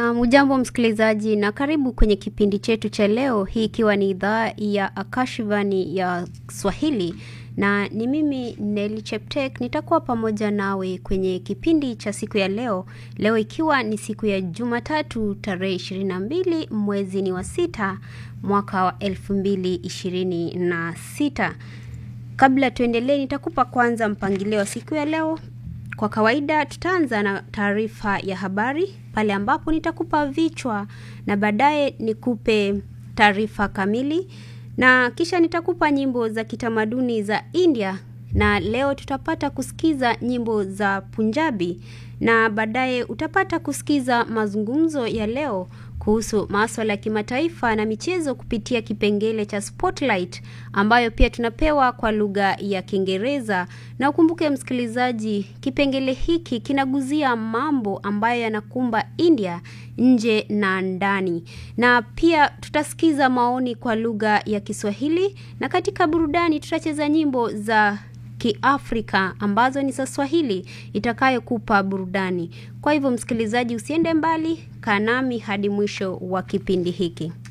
Um, ujambo msikilizaji na karibu kwenye kipindi chetu cha leo, hii ikiwa ni idhaa ya Akashivani ya Swahili na ni mimi Neli Cheptek nitakuwa pamoja nawe kwenye kipindi cha siku ya leo. Leo ikiwa ni siku ya Jumatatu tarehe 22 mwezi ni wa sita mwaka wa 2026. Kabla tuendelee, nitakupa kwanza mpangilio wa siku ya leo. Kwa kawaida tutaanza na taarifa ya habari pale ambapo nitakupa vichwa na baadaye nikupe taarifa kamili na kisha nitakupa nyimbo za kitamaduni za India na leo tutapata kusikiza nyimbo za Punjabi na baadaye utapata kusikiza mazungumzo ya leo kuhusu maswala ya kimataifa na michezo kupitia kipengele cha Spotlight ambayo pia tunapewa kwa lugha ya Kiingereza. Na ukumbuke msikilizaji, kipengele hiki kinaguzia mambo ambayo yanakumba India nje na ndani, na pia tutasikiza maoni kwa lugha ya Kiswahili, na katika burudani tutacheza nyimbo za Kiafrika ambazo ni za Swahili itakayokupa burudani. Kwa hivyo, msikilizaji, usiende mbali, kaa nami hadi mwisho wa kipindi hiki.